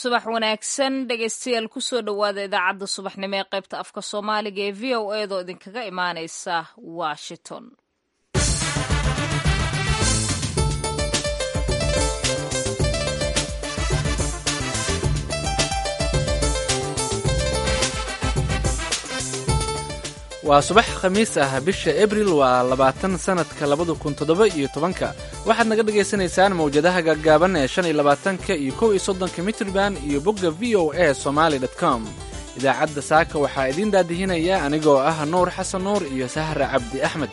subax wanaagsan dhegaystayaal kusoo dhowaada idaacadda subaxnimo ee qaybta afka soomaaliga ee v o eedoo idinkaga imaaneysa washington waa subax khamiis ah bisha abril waa labaatan sannadka labada kun toddoba iyo tobanka waxaad naga dhagaysanaysaan mawjadaha gaggaaban ee shan iyo labaatanka iyo kow iyo soddonka mitrband iyo bogga v o a somaali dot com idaacadda saaka waxaa idiin daadihinaya anigoo ah nuur xasan nuur iyo sahra cabdi axmed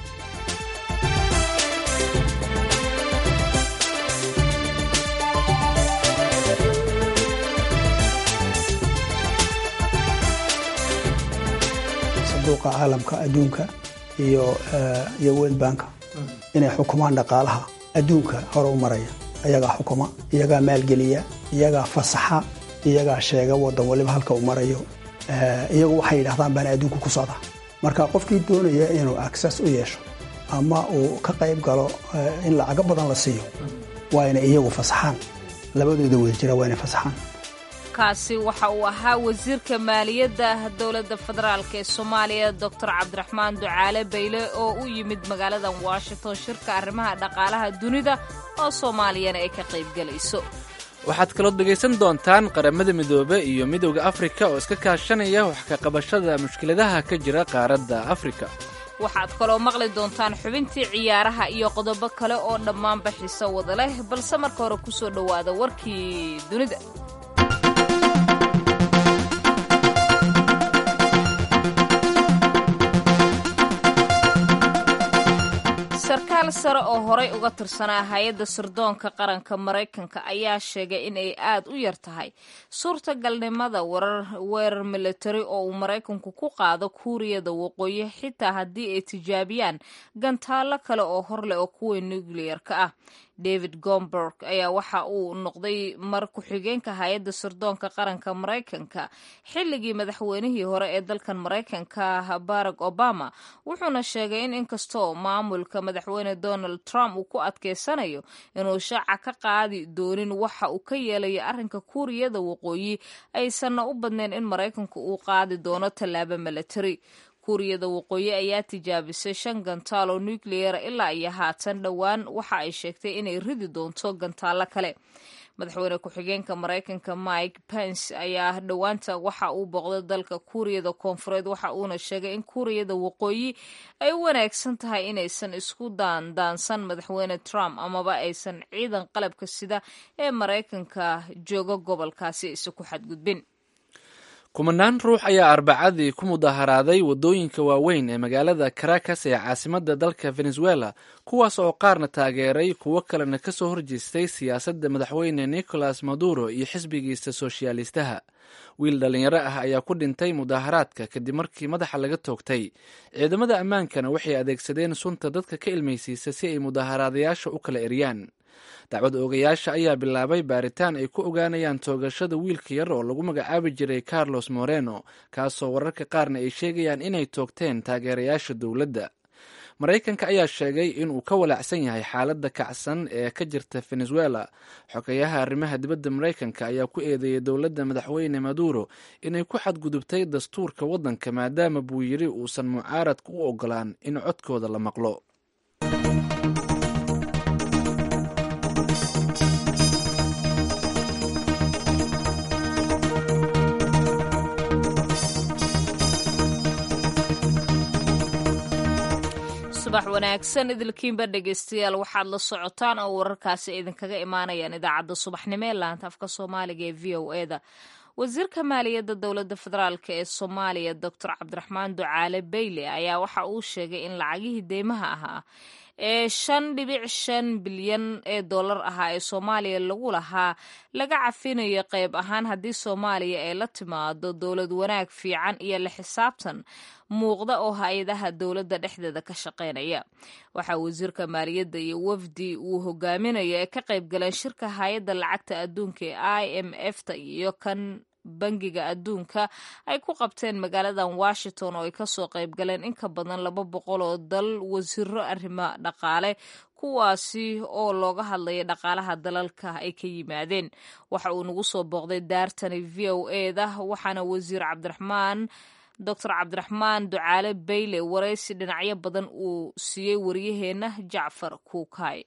sanduuqa caalamka adduunka iyo iyo world banka inay xukumaan dhaqaalaha adduunka hore u maraya iyagaa xukuma iyagaa maalgeliya iyagaa fasaxa iyagaa sheega wadan waliba halka uu marayo iyagu waxay yidhahdaan baana adduunka ku socda marka qofkii doonaya inuu access u yeesho ama uu ka qayb galo in lacago badan la siiyo waa inay iyagu fasaxaan labadooda wada jira waa inay fasaxaan kaasi waxa uu ahaa wasiirka maaliyadda dowladda federaalk ee soomaaliya doctor cabdiraxmaan ducaale bayle oo u yimid magaaladan washington shirka arrimaha dhaqaalaha dunida oo soomaaliyana ay ka qaybgelayso waxaad kaloo dhegaysan doontaan qaramada midoobe iyo midowda afrika oo iska kaashanaya wax ka qabashada mushkiladaha ka jira qaaradda afrika waxaad kaloo maqli doontaan xubintii ciyaaraha iyo qodobo kale oo dhammaanba xiso wada leh balse marka hore kusoo dhowaada warkii dunida sarkaal sare oo horay uga tirsanaa hay-adda sirdoonka qaranka maraykanka ayaa sheegay in ay aad u yar tahay suurtagalnimada weerar militari oo uu maraykanku ku qaado kuuriyada waqooyi xitaa haddii ay tijaabiyaan gantaallo kale oo horleh oo kuwa nukliyarka ah david gomberg ayaa waxa uu noqday mar ku-xigeenka hay-adda sirdoonka qaranka maraykanka xilligii madaxweynihii hore ee dalkan maraykanka barack obama wuxuuna sheegay in inkastoo maamulka madaxweyne donald trump uu ku adkeysanayo inuu shaaca ka qaadi doonin waxa uu ka yeelayo arrinka kuuriyada waqooyi aysanna u badnayn in maraykanku uu qaadi doono tallaabo militari kuuriyada waqooyi ayaa tijaabisay shan gantaal oo nucleara ilaa iyo haatan dhowaan waxa ay sheegtay inay ridi doonto gantaallo kale madaxweyne ku-xigeenka maraykanka mike pence ayaa dhowaanta waxa uu booqday dalka kuuriyada koonfureed waxa uuna sheegay in kuuriyada waqooyi ay u wanaagsan tahay inaysan isku daandaansan madaxweyne trump amaba aysan ciidan qalabka sida ee maraykanka jooga gobolkaasi isa ku xadgudbin kumanaan ruux ayaa arbacadii ku mudaharaaday waddooyinka waaweyn ee magaalada caracas ee caasimadda dalka venezuela kuwaas oo qaarna taageeray kuwo kalena ka soo horjeestay siyaasadda madaxweyne nicolas maduro iyo xisbigiisa soshaalistaha wiil dhallinyaro ah ayaa ku dhintay mudaharaadka kadib markii madaxa laga toogtay ciidamada ammaankana waxay adeegsadeen sunta dadka ka ilmaysiisa si ay mudaharaadayaasha u kala eryaan dacwad oogayaasha ayaa bilaabay baaritaan ay ku ogaanayaan toogashada wiilka yar oo lagu magacaabi jiray carlos moreno kaasoo wararka qaarna ay sheegayaan inay toogteen taageerayaasha dowladda maraykanka ayaa sheegay inuu ka walaacsan yahay xaaladda kacsan ee ka jirta venezuela xogeyaha arrimaha dibadda maraykanka ayaa ku eedeeyay dowladda madaxweyne maduro inay ku xadgudubtay dastuurka waddanka maadaama buu yidhi uusan mucaaradka u ogolaan in codkooda la maqlo subax wanaagsan idilkiinba dhegaystayaal waxaad la socotaan oo wararkaasi idinkaga imaanayaan idaacadda subaxnimo ee laanta afka soomaaliga ee v o eda wasiirka maaliyadda dowladda federaalk ee soomaaliya doctor cabdiraxmaan ducaale bayle ayaa waxa uu sheegay in lacagihii deymaha ahaa ee shan dhibic shan bilyan ee dollar ahaa ee soomaaliya lagu lahaa laga cafinayo qayb ahaan haddii soomaaliya ay la timaado dowlad wanaag fiican iyo la xisaabtan muuqda oo hay-adaha dowladda dhexdeeda ka shaqaynaya waxaa wasiirka maaliyadda iyo wafdi uu hogaaminayo ee ka qayb galeen shirka hay-adda lacagta adduunka ee i m f ta iyo kan bangiga adduunka ay ku qabteen magaaladan washington oo ay kasoo qayb galeen in ka badan laba boqol oo dal wasiiro arrimo dhaqaale kuwaasi oo looga hadlaya dhaqaalaha dalalka ay ka yimaadeen waxa uu nagu soo booqday daartani v o eda waxaana wasiir cabdiraxmaan doctor cabdiraxmaan ducaale bayle waraysi dhinacyo badan uu siiyey waryaheena jacfar kuukay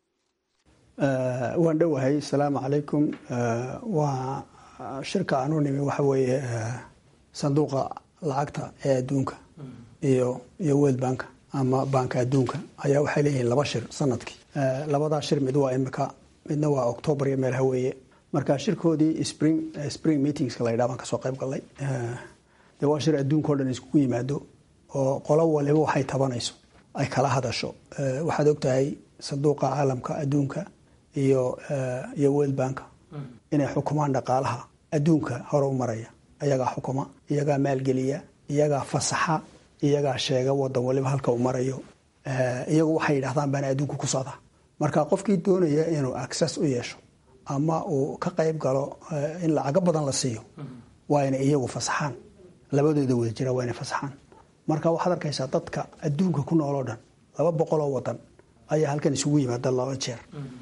waan dhowahay asalaamu calaykum waa shirka aanu nimi waxa weeye sanduuqa lacagta ee adduunka iyo iyo world bank ama banka adduunka ayaa waxay leeyihiin laba shir sanadkii labadaa shir mid waa imika midna waa octoobar iyo meel haweeye marka shirkoodii spring spring meetingska la yidhaha baan kasoo qayb galnay dee waa shir adduunka o dhan iskugu yimaado oo qolo waliba waxay tabanayso ay kala hadasho waxaad ogtahay sanduuqa caalamka adduunka iyo iyo world banka inay xukumaan dhaqaalaha adduunka hore u maraya iyagaa xukuma iyagaa maalgeliya iyagaa fasaxa iyagaa sheega wadan waliba halka uu marayo iyagu waxay yidhahdaan baana adduunka ku socda marka qofkii doonaya inuu access u yeesho ama uu ka qayb galo in lacago badan la siiyo waa inay iyagu fasaxaan labadooda wada jira waa inay fasaxaan marka waxaad arkaysaa dadka adduunka ku nool oo dhan laba boqol oo wadan ayaa halkan isugu yimaada laba jeer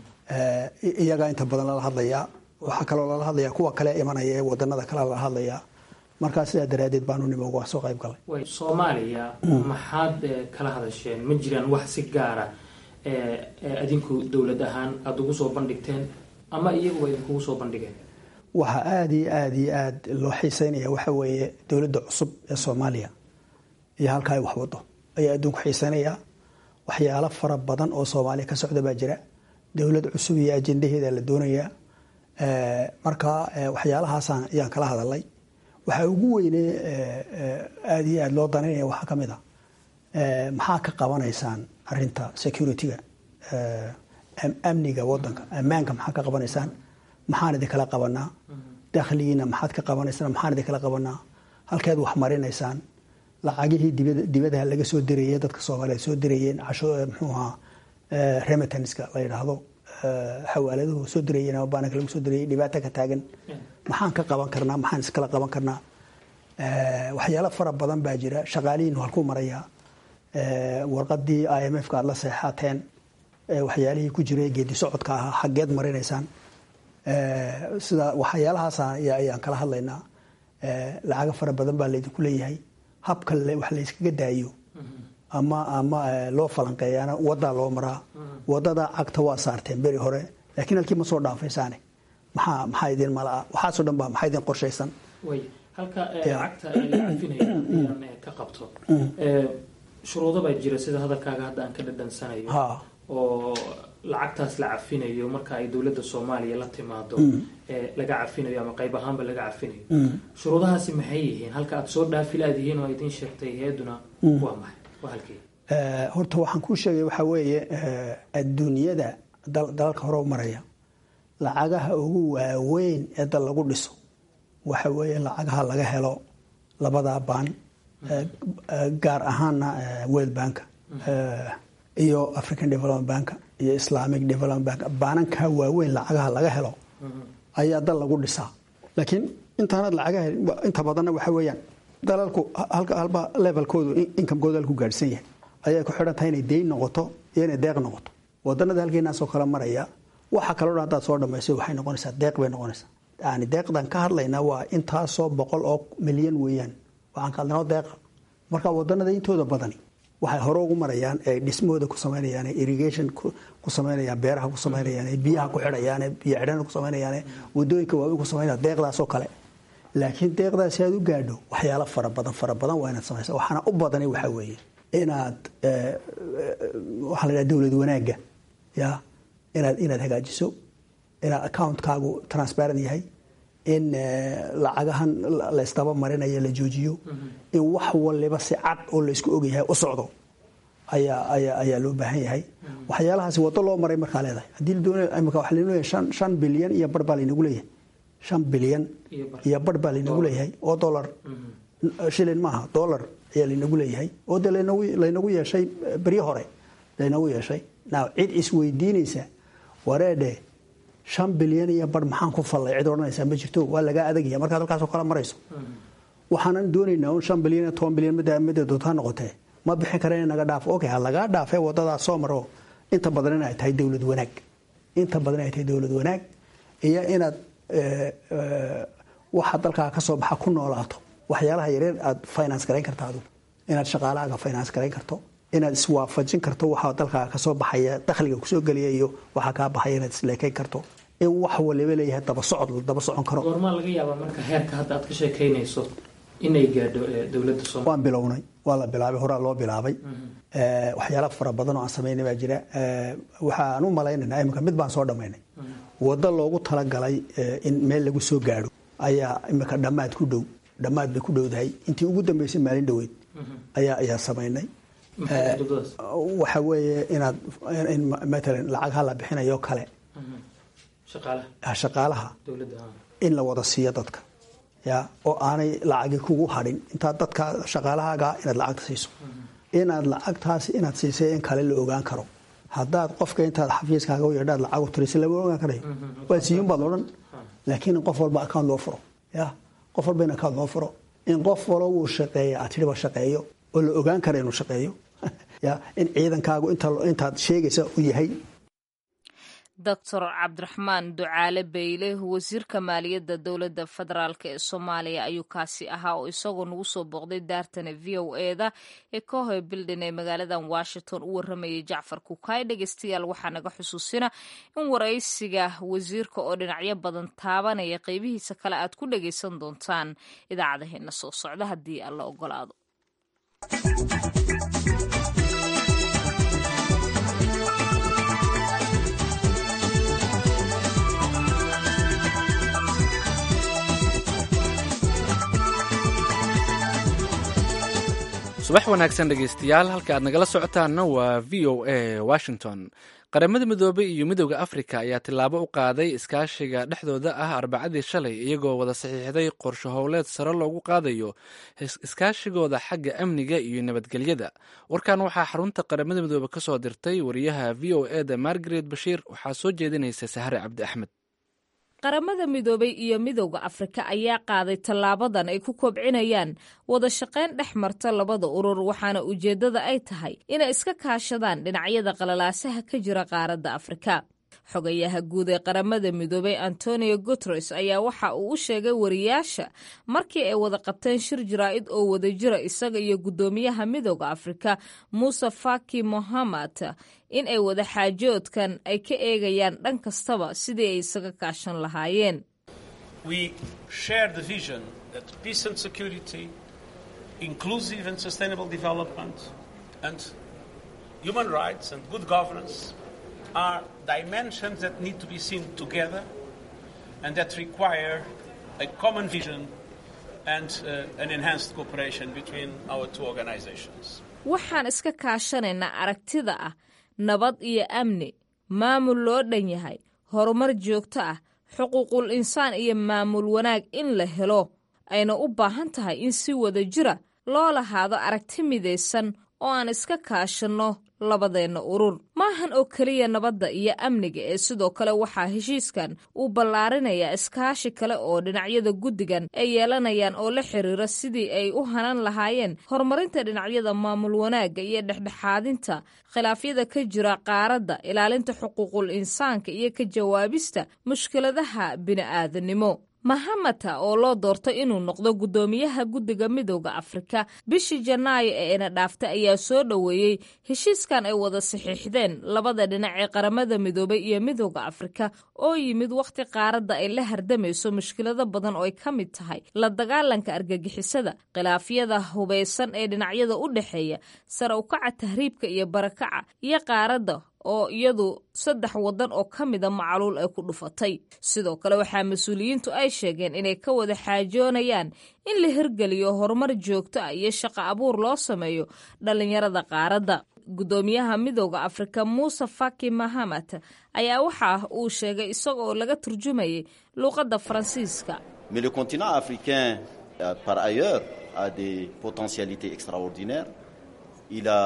iyagaa inta badan lala hadlayaa waxaa kaloo lala hadlayaa kuwa kale imanaya ee wadanada kale lala hadlayaa markaa sidaa daraadeed baanu nimo uga soo qayb galay soomaaliya maxaad kala hadasheen ma jiraan wax si gaara adinku dowlad ahaan aada ugu soo bandhigteen ama iyaguba idinkugu soo bandhigeen waxaa aada iyo aada iyo aada loo xiiseynaya waxa weeye dowladda cusub ee soomaaliya iyo halka ay waxwado ayaa adduunku xiiseynaya waxyaalo fara badan oo soomaaliya ka socda baa jira dowlad cusub iyo ajendaheeda la doonayaa marka waxyaalahaasaan ayaan kala hadalay waxaa ugu weyne aada iyo aada loo danaynaya waxaa ka mid a maxaa ka qabanaysaan arinta security-ga amniga wadanka ammaanka maxaa ka qabanaysaan maxaan idinkala qabanaa dakhligiina maxaad ka qabanaysaan maxaan idinkala qabanaa halkeed wax marinaysaan lacagihii dibadaha laga soo dirayey dadka soomaaliyeed soo dirayeen mxuu ahaa remitanska la yidhaahdo xawaaladuhu soo dirayeen ama baananka lagu soo dirayay dhibaato ka taagan maxaan ka qaban karnaa maxaan iskala qaban karnaa waxyaalo fara badan baa jira shaqaalihiinu halkuu marayaa warqadii i m f ka aad la seexateen waxyaalihii ku jiray geedi socodka ahaa xaggeed marinaysaan sida waxyaalahaas ayaan kala hadlaynaa lacago fara badan baa laydinku leeyahay habka wax layskaga daayo ama ama loo falanqeeyaana wadaa loo maraa wadada cagta waa saarteen beri hore laakiin halkii ma soo dhaafaysaane maxaa maxaa idin malaa waxaasoo dhan baa maxaa idin qorshaysan way halka lacagta la cafinaya ayaan ka qabto shuruudo baa jira sida hadalkaaga hadda aan ka dhadhansanayo oo lacagtaas la cafinayo marka ay dowladda soomaaliya la timaado laga cafinayo ama qayb ahaanba laga cafinayo shuruudahaasi maxay yihiin halka aad soo dhaafi laadihiin oo idin sheegtay hay-aduna waa maxay waa halkee horta waxaan kuu sheegay waxaa weeye adduunyada dalalka hore u maraya lacagaha ugu waaweyn ee dal lagu dhiso waxa weeye lacagaha laga helo labadaa baan gaar ahaana world bank iyo african development bank iyo islamic development bank baananka waaweyn lacagaha laga helo ayaa dal lagu dhisaa laakiin intaanad lacagaha inta badanna waxa weeyaan dalalku halba levelkoodu inkamkooda halku gaadhsan yahay ayay ku xidhan tahay inay deyn noqoto iyo inay deeq noqoto wadanada halkeenaasoo kale maraya waxa kaloo dhan haddaad soo dhamayso waxay noqonaysaa deeq bay noqonaysaa yani deeqdan ka hadlaynaa waa intaasoo boqol oo milyan weeyaan waxaan ka hadlaynaa deeqa marka wadanada intooda badani waxay hore ugu marayaan ee dhismahooda ku samaynayaan irrigation ku samaynayaan beeraha ku samaynayaan biyaha ku xidhayaan biyo xidhana ku samaynayaan wadooyinka waaweyn ku samaynayaan deeqdaasoo kale laakiin deeqdaasi aad u gaadho waxyaalo fara badan fara badan waa inaad samaysa waxaana u badanay waxaa weeye inaad waxaa la dhaha dowlad wanaagga ya inaad inaad hagaajiso inaad accountkaagu transparent yahay in lacagahan la isdaba marinayo la joojiyo in wax waliba si cad oo laysku ogyahay u socdo ayaa ayaa ayaa loo baahan yahay waxyaalahaasi wado loo maray markaa leedahay haddii la doonayo imika waxaa laynagu leeyahay shan shan bilyan iyo bar baa laynagu leeyahay shan bilyan iyo bar baa laynagu leeyahay oo dollar shilin maaha dollar ayaa laynagu leeyahay oo dee laynagu laynagu yeeshay beryo hore laynagu yeeshay now cid isweydiinaysa wareedhe shan bilyan iyo bar maxaan ku fallay cid odhanaysaa ma jirto waa lagaa adagaya markaad halkaasoo kale marayso waxaanan doonaynaa un shan bilyan iyo toban bilyan midda midda doontaa noqotee ma bixin kara in naga dhaafo okay ha lagaa dhaafee wadadaas soo maro inta badan inay tahay dowlad wanaag inta badan inay tahay dowlad wanaag iyo inaad waxa dalkaaga ka soo baxa ku noolaato waxyaalaha yareer aad finance garayn karta adigu inaad shaqaalahaaga finance garayn karto inaad iswaafajin karto waxa dalkaaga kasoo baxaya dakhliga kusoo geliya iyo waxa kaa baxaya inaad isleekayn karto in wax waliba leeyahay daba socod la daba socon karo goormaa laga yaabaa marka heerka hadda aad ka sheekaynayso inay gaadho dowladda soomaliya waan bilownay waa la bilaabay horaa loo bilaabay waxyaala fara badan oo aan samaynay baa jira waxaan u malaynaynaa imika mid baan soo dhammaynay waddo loogu talagalay in meel lagu soo gaadho ayaa imika dhammaad ku dhow dhammaad bay ku dhowdahay intii ugu dambeysay maalin dhoweyd ayaa ayaa samaynay waxa weeye inaad in matalan lacag hala bixinayo kale shaqaalaha in la wada siiyo dadka ya oo aanay lacagi kugu hadhin intaad dadka shaqaalahaaga inaad lacagta siiso inaad lacagtaasi inaad siisay in kale la ogaan karo haddaad qofka intaad xafiiskaaga u yeedhaad lacag u tirisa lama ogaan karayo waa siiyun baad odhan laakiin in qof walba account loo furo ya qof walba in account loo furo in qof walo uu shaqeeya aad tidhiba shaqeeyo oo la ogaan kara inuu shaqeeyo ya in ciidankaagu intaad sheegaysa u yahay doctor cabdiraxmaan ducaale beyle wasiirka maaliyadda dowladda federaalk ee soomaaliya ayuu kaasi ahaa oo isagoo nagu soo booqday daartana v o eda ee kohoy bildin ee magaaladan washington u waramayay jacfar kukaay dhegeystayaal waxaa naga xusuusina in waraysiga wasiirka oo dhinacyo badan taabanaya qeybihiisa kale aad ku dhageysan doontaan idaacadaheena soo socda haddii alla ogolaado subax wanaagsan dhegeystayaal halka aad nagala socotaanna waa v o a washington qaramada midoobey iyo midowda afrika ayaa tillaabo u qaaday iskaashiga dhexdooda ah arbacadii shalay iyagoo wada saxiixday qorsho howleed sare loogu qaadayo iskaashigooda xagga amniga iyo nabadgelyada warkan waxaa xarunta qaramada midoobe ka soo dirtay wariyaha v o e da margaret bashiir waxaa soo jeedinaysa sahre cabdi axmed qaramada midoobay iyo midowda afrika ayaa qaaday tallaabadan ay ku kobcinayaan wada shaqayn dhex marta labada urur waxaana ujeeddada ay tahay inay iska kaashadaan dhinacyada qalalaasaha ka jira qaaradda afrika xogayaha guud ee qaramada midoobay antonio guteres ayaa waxa uu u sheegay wariyaasha markii ay wada qabteen shir jaraa'id oo wada jira isaga iyo guddoomiyaha midowda afrika muuse faki mohamed in ay wada xaajoodkan ay ka eegayaan dhan kastaba sidii ay isaga kaashan lahaayeen are dimensions that need to be seen together and that require a common vision and uh, an enhanced cooperation between our two organizations. waxaan iska kaashanaynaa aragtida ah nabad iyo amni maamul loo dhan yahay horumar joogto ah xuquuqul insaan iyo maamul wanaag in la helo ayna u baahan tahay in si wada jira loo lahaado aragti midaysan oo aan iska kaashanno labadeenna urur maahan oo keliya nabadda iyo amniga ee sidoo kale waxaa heshiiskan uu ballaarinayaa iskaashi kale oo dhinacyada guddigan ay yeelanayaan oo la xiriira sidii ay u hanan lahaayeen horumarinta dhinacyada maamul wanaagga iyo dhexdhexaadinta khilaafyada ka jira qaaradda ilaalinta xuquuqul insaanka iyo ka jawaabista mushkiladaha bini'aadanimo mahamata oo loo doortay inuu noqdo guddoomiyaha guddiga midowda afrika bishii janaayo ee ina dhaaftay ayaa soo dhoweeyey heshiiskan ay wada saxiixdeen labada dhinac ee qaramada midoobay iyo midowda afrika oo yimid wakhti qaaradda ay la hardamayso mushkilado badan oo ay ka mid tahay la dagaalanka argagixisada khilaafyada hubaysan ee dhinacyada u dhexeeya sare ukaca tahriibka iyo barakaca iyo qaaradda oo iyadu saddex waddan oo ka mida macluul ay ku dhufatay sidoo kale waxaa mas-uuliyiintu ay sheegeen inay ka wada xaajoonayaan in la hirgeliyo horumar joogto ah iyo shaqo abuur loo sameeyo dhallinyarada qaaradda guddoomiyaha midowda afrika muuse faki mahamat ayaa waxa uu sheegay isagoo laga turjumayay luuqadda faransiiska Mais le continent africain, euh, par ailleurs, a des potentialités extraordinaires. Il a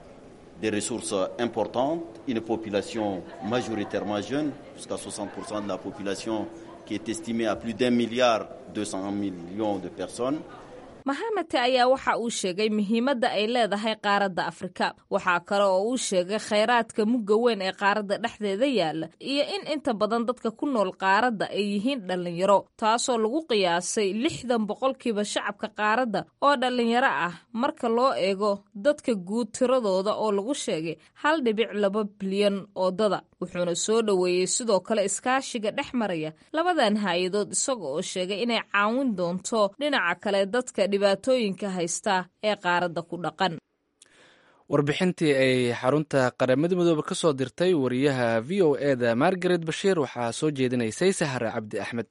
des ressources importantes, une population majoritairement jeune, jusqu'à 60% de la population qui est estimée à plus d'un milliard 200 millions de personnes. mahamete ayaa waxa uu sheegay muhiimadda ay leedahay qaaradda afrika waxaa kale oo uu sheegay khayraadka mugga weyn ee qaaradda dhexdeeda yaalla iyo in inta badan dadka ku nool qaaradda ay yihiin dhallinyaro taasoo lagu qiyaasay lixdan boqolkiiba shacabka qaaradda oo dhallinyaro ah marka loo eego dadka guud tiradooda oo lagu sheegay hal dhibic laba bilyan oo dada wuxuuna soo dhoweeyey sidoo kale iskaashiga dhex maraya labadan hay-adood isaga oo sheegay inay caawin doonto dhinaca kale dadka dhibaatooyinka haysta ee qaaradda ku dhaqan warbixintii ay xarunta qaramada midoobe ka soo dirtay wariyaha v o e da margaret bashiir waxaa soo jeedinaysay sahare cabdi axmed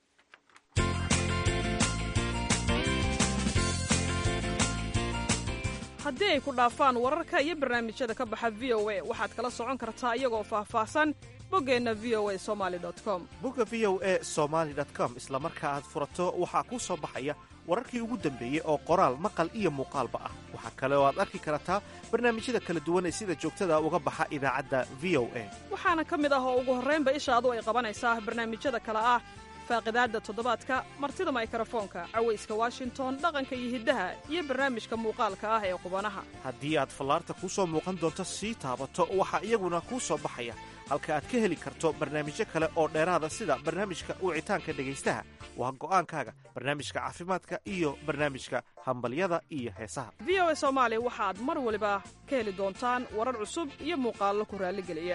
haddii ay ku dhaafaan wararka iyo barnaamijyada ka baxa v o a waxaad kala socon kartaa iyagoo faahfaahsan boggeenna v o a somali com bogga v o e somaali com isla marka aad furato waxaa kuu soo baxaya wararkii ugu dambeeyey oo qoraal maqal iyo muuqaalba ah waxaa kale oo aad arki kartaa barnaamijyada kala duwan ee sida joogtada uga baxa idaacadda v o a waxaana ka mid ah oo ugu horraynba ishaadu ay qabanaysaa barnaamijyada kale ah faaqidaadda toddobaadka martida maykarafoonka cawayska washington dhaqanka iyo hiddaha iyo barnaamijka muuqaalka ah ee qubanaha haddii aad fallaarta kuu soo muuqan doonto sii taabato waxaa iyaguna kuu soo baxaya halka aad ka heli karto barnaamijyo kale oo dheeraada sida barnaamijka wicitaanka dhegaystaha waa go'aankaaga barnaamijka caafimaadka iyo barnaamijka hambalyada iyo heesaha v o a soomaali waxaad mar waliba ka heli doontaan warar cusub iyo muuqaallo ku raalligeliya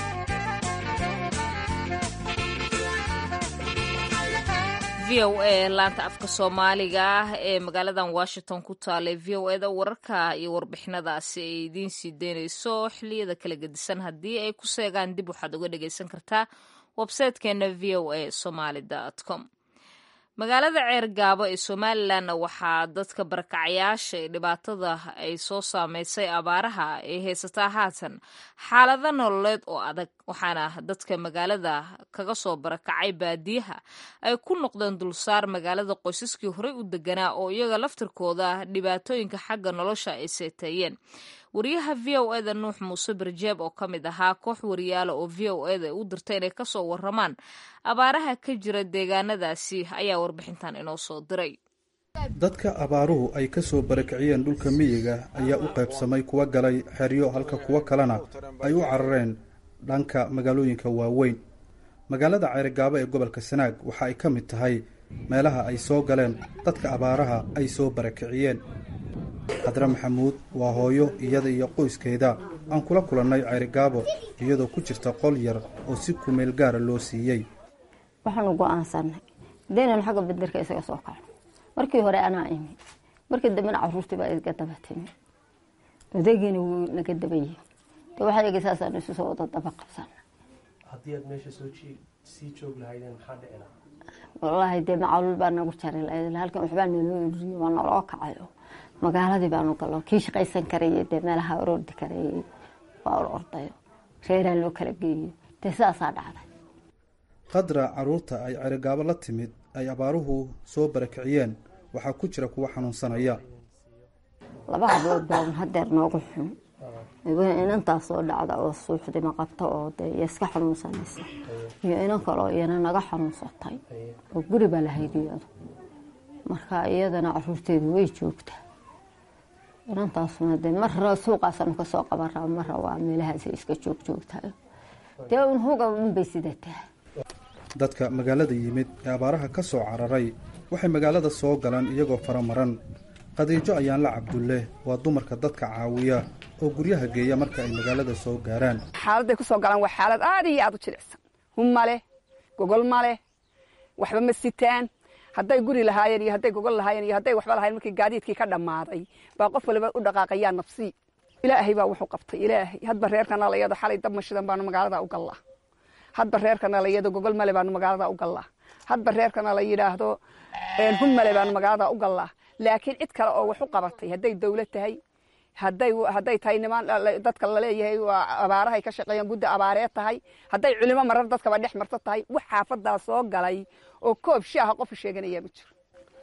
v o a laanta afka soomaaliga ah ee magaaladan washington ku taalay v o eda wararka iyo warbixinadaasi ay idiin sii deynayso xiliyada kala gedisan haddii ay ku seegaan dib waxaad uga dhagaysan kartaa websaytekeena v o a somaly com magaalada ceergaabo ee somalilanna waxaa dadka barakacayaasha ee dhibaatada ay soo saameysay abaaraha ay haysataa haatan xaalado nololeed oo adag waxaana dadka magaalada kaga soo barakacay baadiyaha ay ku noqdeen dulsaar magaalada qoysaskii horey u deganaa oo iyaga laftirkooda dhibaatooyinka xagga nolosha ay seeteeyeen wariyaha v o eda nuux muuse barjeeb oo ka mid ahaa koox wariyaala oo v o eda u dirta inay kasoo waramaan abaaraha ka jira deegaanadaasi ayaa warbixintan inoo soo diray dadka abaaruhu ay ka soo barakiciyeen dhulka miyiga ayaa u qaybsamay kuwa galay xeryo halka kuwo kalena ay u carareen dhanka magaalooyinka waaweyn magaalada ceerigaabo ee gobolka sanaag waxa ay ka mid tahay meelaha ay soo galeen dadka abaaraha ay soo barakiciyeen xadre maxamuud waa hooyo iyada iyo qoyskeeda aan kula kulannay ceerigaabo iyadoo ku jirta qol yar oo si kumeel gaara loo siiyey waxaanu go-aansanay hadaynan xagga baderka isaga soo kacno markii hore anaa imi markii dambena caruurtii baa iga daba timi odaygiina wuu naga dabaye de waxayga saasaanu isu soo wada daba qabsana haddii aad meesha sii joog lahaydeen maxaa dhici lahaa wallaahi dee macaluul baa nagu jari lahayd halkan waxbaa naloo ururiye waa naloo kacayo magaaladii baanu galo kii shaqaysan karayay dee meelaha orordi karayay waa or ordayo reeraa loo kala geeyo dee sidaasaa dhacday qadra caruurta ay cerigaabo la timid ay abaaruhu soo barakiciyeen waxaa ku jira kuwa xanuunsanaya laba hablood baa hadeer noogu xun inantaas soo dhacda oo suuxdima qabta oo dee iyo iska xanuunsanaysa iyo inan kaloo iyana naga xanuunsatay oo guri baa lahayd iyadu marka iyadana caruurteedu way joogtaa inantaasuna dee marra suuqaasanu kasoo qabanraa marra waa meelahaasay iska joog joogtayo dee un huga unbay sidataa dadka magaalada yimid ee abaaraha ka soo cararay waxay magaalada soo galaan iyagoo faramaran khadiijo ayaanla cabdulle waa dumarka dadka caawiya oo guryaha geeya marka ay magaalada soo gaaraan xaaladday ku soo galaan waa xaalad aad iyo aad u jilicsan hum ma leh gogol ma leh waxba ma sitaan hadday guri lahaayeen iyo hadday gogol lahaayeen iyo hadday waxba lahayen markii gaadiidkii ka dhammaaday baa qof waliba u dhaqaaqayaa nafsii ilaahay baa wuxuu qabtay ilaahay hadba reerkana layado xalay dab mashidan baanu magaalada u gallaa hadba reerkana layado gogol male baanu magaalada u gallaa hadba reerkana la yidhaahdo hum male baanu magaalada u gallaa laakiin cid kale oo wax u qabatay hadday dawlad tahay hadday hadday tahay niman dadka laleeyahay waa abaarahay ka shaqeeyaan guddi abaareed tahay hadday culimo marar dadkaba dhex marto tahay wax xaafadaa soo galay oo koob shaaha qofu sheeganayaa ma jiro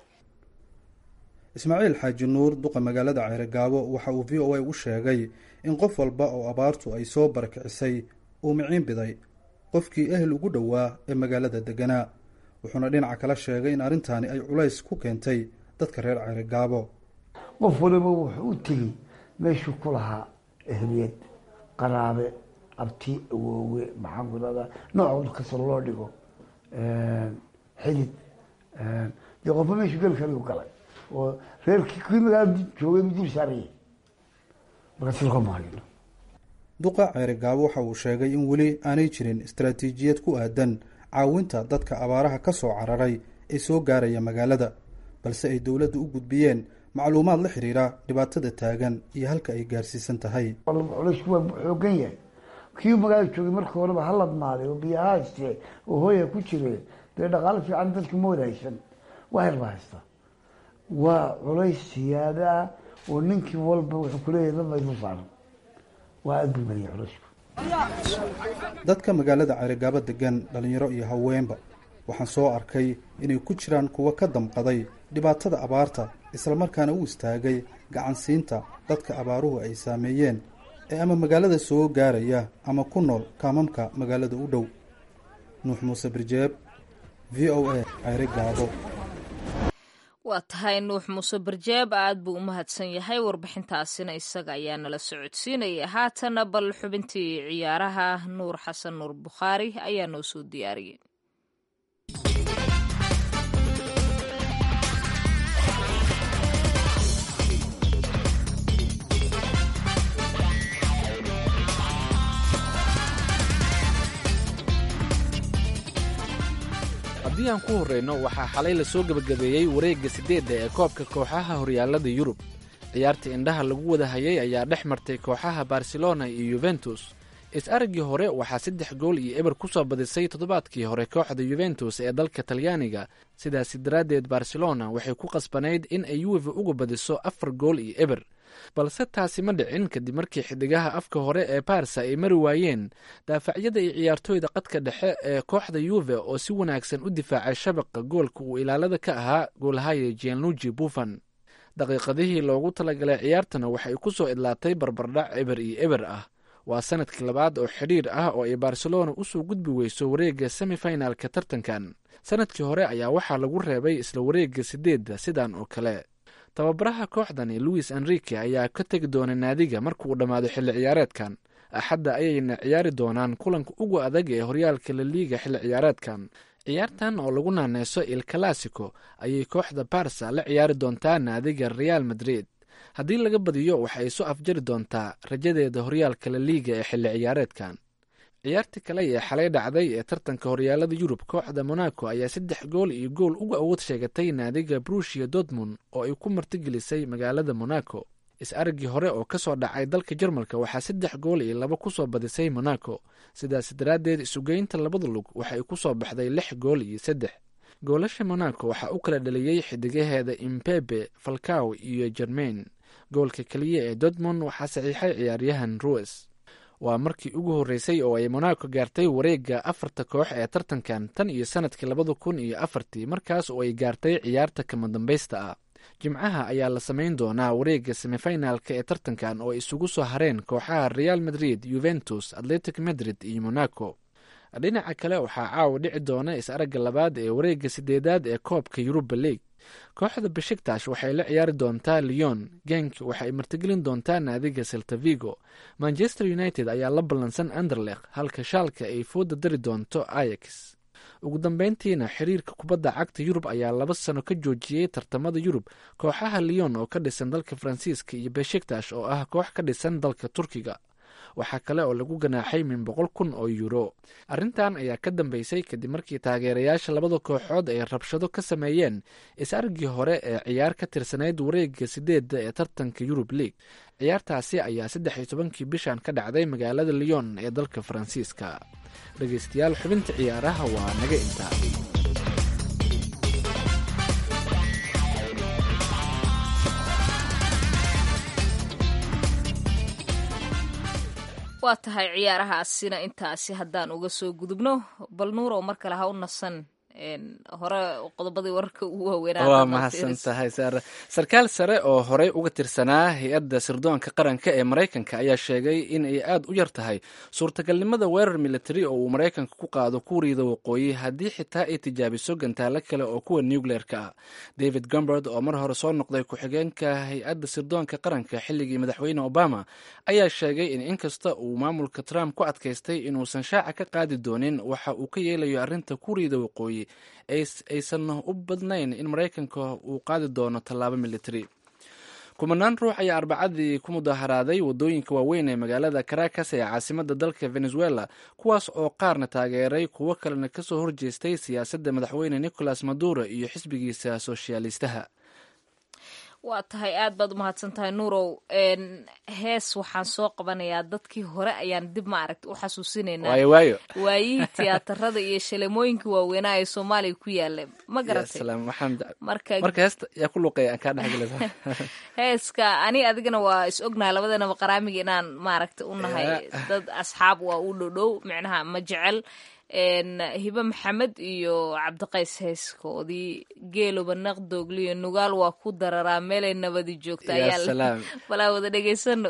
ismaaciil xaaji nuur duqa magaalada ceerigaabo waxa uu v o a u sheegay in qof walba oo abaartu ay soo barakicisay uu miciin biday qofkii ehel ugu dhowaa ee magaalada deganaa wuxuuna dhinaca kala sheegay in arrintaani ay culays ku keentay dadka reer ceerigaabo qof waliba wuxuu u tegey meeshuu ku lahaa ehliyad qaraabe abti awoowe maxaan ku irahdaa nooc kasta loo dhigo xidid dee qofba meeshuu geli karigu galay oo reerkii kii magaalada joogay dul saarayay marka silka mahayno duqa ceerigaabo waxa uu sheegay in weli aanay jirin istaraatiijiyad ku aadan caawinta dadka abaaraha ka soo cararay ee soo gaaraya magaalada balse ay dowladda u gudbiyeen macluumaad la xiriira dhibaatada taagan iyo halka ay gaarsiisan tahay culaysku waa xoogan yahay kii magaalada joogay markii horeba haladmaaday oo biyo hayste oo hooya ku jire dee dhaqaalo fiican dadka ma wada haysan waa yar ba haysta waa culays siyaada ah oo ninkii walba wuxuu kuleeyahay dad maydu saaran waa aad buu badiyay culaysku dadka magaalada ceerigaabo degan dhalinyaro iyo haweenba waxaan soo arkay inay ku jiraan kuwa ka damqaday dhibaatada abaarta islamarkaana u istaagay gacansiinta dadka abaaruhu ay saameeyeen ee ama magaalada soo gaaraya ama ku nool kaamamka magaalada u dhow nuux muuse birjeeb v o a ceerigaabo waa tahay nuux muuse barjeeb aad buu u mahadsan yahay warbixintaasina isaga ayaa nala socodsiinaya haatana bal xubintii ciyaaraha nuur xasan nuur bukhaari ayaa noo soo diyaariyey haddii aan ku horreyno waxaa xalay lasoo gebagabeeyey wareegga siddeedda ee koobka kooxaha horyaalada yurub ciyaartii indhaha lagu wada hayay ayaa dhex martay kooxaha barcelona iyo yuventus is-araggii hore waxaa saddex gool iyo eber ku soo badisay toddobaadkii hore kooxda yuventus ee dalka talyaaniga sidaasi daraaddeed barcelona waxay ku qasbanayd in ay yuve uga badiso afar gool iyo eber balse taasi ma dhicin kadib markii xidigaha afka hore ee barsa ay mari waayeen daafacyada iyo ciyaartooyda qadka dhexe ee kooxda yuve oo si wanaagsan u difaacay shabaqa goolka uu ilaalada ka ahaa goolhaya gianluji buffan daqiiqadihii loogu talagalay ciyaartana waxay ku soo idlaatay barbardhac eber iyo eber ah waa sanadkii labaad oo xidhiir ah oo ay barcelona usoo gudbi weyso wareegga semifinalka tartankan sanadkii hore ayaa waxaa lagu reebay isla wareegga sideedda sidan oo kale tababaraha kooxdani louis enrique ayaa ka tegi doona naadiga marka uu dhammaado xilli ciyaareedkan axadda ayayna ciyaari doonaan kulanka ugu adag ee horyaalka laliiga xilli ciyaareedkan ciyaartan oo lagu naaneyso il classico ayay kooxda barsa la ciyaari doontaa naadiga real madrid haddii laga badiyo waxa ay soo afjari doontaa rajadeeda horyaalka laliiga ee xilli ciyaareedkan ciyaartii kale ee xalay dhacday ee tartanka horyaalada yurub kooxda monaco ayaa saddex gool iyo gool uga awood sheegatay naadiga brushia dortmund oo ay ku martigelisay magaalada monaco is-araggii hore oo ka soo dhacay dalka jarmalka waxaa saddex gool iyo laba ku soo badisay monaco sidaas daraaddeed isugeynta labada lug waxa ay ku soo baxday lix gool iyo saddex goolasha monaco waxaa u kala dhaliyey xidigaheeda imbebe falcaw iyo jermain goolka keliya ee dortmund waxaa saxiixay ciyaaryahan rues waa markii ugu horreysay oo ay monaco gaartay wareegga afarta koox ee tartankan tan iyo sanadkii labada kun iyo afartii markaas oo ay gaartay ciyaarta kama dambaysta ah jimcaha ayaa la samayn doonaa wareegga semifinalka ee tartankan oo ay isugu soo hareen kooxaha real madrid yuventus atletic madrid iyo monaco dhinaca kale waxaa caawa dhici doona is-aragga labaad ee wareegga sideedaad ee koobka yuruba league kooxda beshiktash waxay la ciyaari doontaa leon genk waxa ay martigelin doontaa naadiga seltavigo manchester united ayaa la ballansan anderlekh halka shaalka ay fooda dari doonto ayax ugu dambeyntiina xiriirka kubadda cagta yurub ayaa laba sano ka joojiyey tartamada yurub kooxaha leon oo ka dhisan dalka faransiiska iyo beshiktash oo ah koox ka dhisan dalka turkiga waxaa kale oo lagu ganaaxay min boqol kun oo yuuro arrintan ayaa ka dambeysay kadib markii taageerayaasha labada kooxood ay rabshado ka sameeyeen is-argii hore ee ciyaar ka tirsanayd wareegga sideedda ee tartanka yurub league ciyaartaasi ayaa saddex iyo tobankii bishan ka dhacday magaalada leon ee dalka faransiiska dhegeystayaal xubinta ciyaaraha waa naga intaa waa tahay ciyaarahaasina intaasi haddaan uga soo gudubno bal nuurow mar kale ha u nasan hore qodobadii wararka ugu waaweynaa waa mahadsan tahay saare sarkaal sare oo horey uga tirsanaa hay-adda sirdoonka qaranka ee maraykanka ayaa sheegay in ay aad u yar tahay suurtagalnimada weerar militari oo uu maraykanka ku qaado kuuriyada waqooyi haddii xitaa ay tijaabiso gantaalo kale oo kuwa nucleer-ka ah david gomberd oo mar hore soo noqday ku-xigeenka hay-adda sirdoonka qaranka xilligii madaxweyne obama ayaa sheegay in inkasta uu maamulka trump ku adkaystay inuusan shaaca ka qaadi doonin waxa uu ka yeelayo arrinta kuuriyada waqooyi aysan u badnayn in maraykanka uu qaadi doono tallaabo militari kumanaan ruux ayaa arbacadii ku mudaharaaday wadooyinka waaweyn ee magaalada caracas ee caasimada dalka venezuela kuwaas oo qaarna taageeray kuwo kalena kasoo horjeestay siyaasadda madaxweyne nicolas maduro iyo xisbigiisa soshaalistaha waa tahay aad baad u mahadsan tahay nuurow hees waxaan soo qabanayaa dadkii hore ayaan dib ma aragta u xasuusinaynaa waayo waayo waayihii tiyaatarada iyo shalemooyinkii waaweynaa ee soomaaliya ku yaala ma garatay marka heesta yaa ku luqeeya aan kaa dhexgelisa heeska ani adigana waa is ognahay labadanaba qaraamiga inaan maaragta u nahay dad asxaab waa u dhodhow micnaha ma jecel hibe maxamed iyo cabdiqays heeskoodii geeloba naqdoogliyo nugaal waa ku dararaa meelay nabadi joogta ayaa balaa wada dhegaysano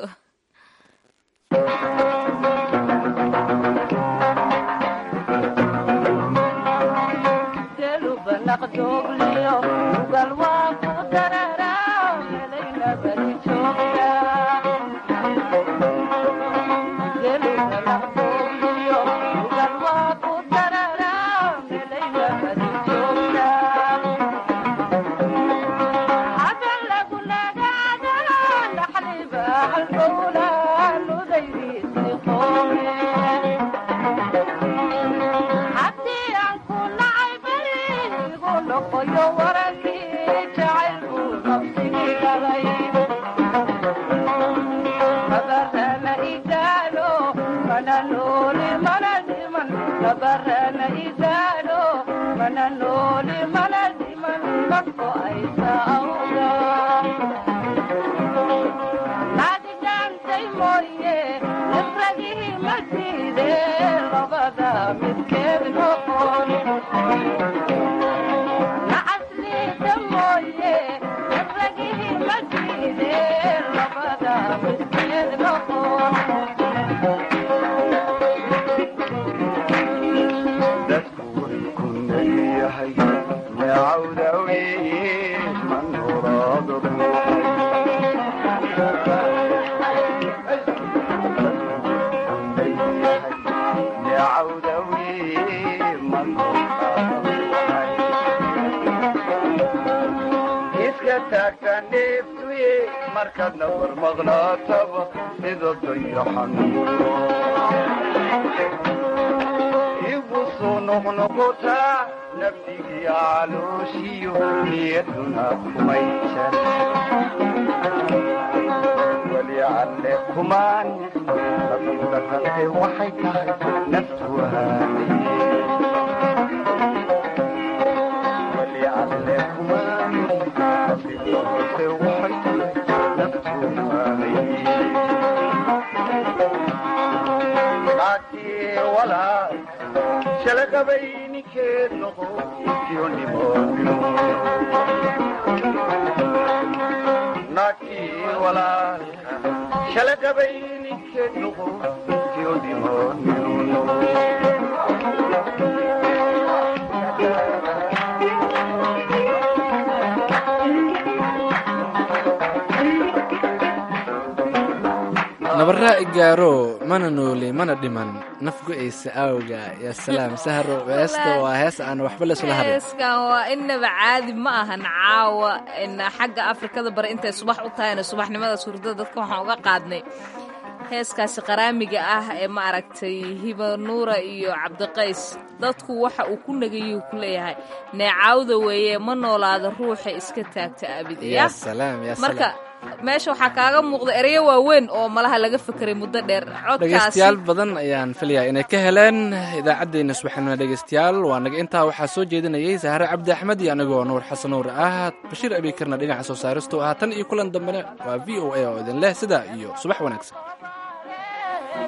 nabaraa igaaro mana nooli mana dhiman naf go-aysa aawga yaa salaam sahro heesta waa hees aan waxba laysula harin heeskan waa inaba caadi ma ahan caawa xagga afrikada bare intay subax u tahayna subaxnimada hurdada dadka waxaan uga qaadnay heeskaasi qaraamiga ah ee ma aragtay hiba nuura iyo cabdiqays dadku waxa uu ku nagayu ku leeyahay neecaawda weeye ma noolaada ruuxa iska taagta abidaya marka meesha waxaa kaaga muuqda ereyo waaweyn oo malaha laga fekeray muddo dheer dhegeystayaal badan ayaan filayaa inay ka heleen idaacaddeenna subaxnimo dhegeystayaal waa naga intaa waxaa soo jeedinayay sahare cabdi axmed iyo anigoo nuur xasan nuur ah bashiir abiikarna dhinaca soo saaristu ah tan iyo kulan dambena waa v o a oo idin leh sidaa iyo subax wanaagsan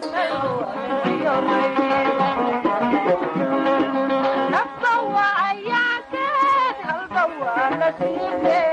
nafta waa Yeah.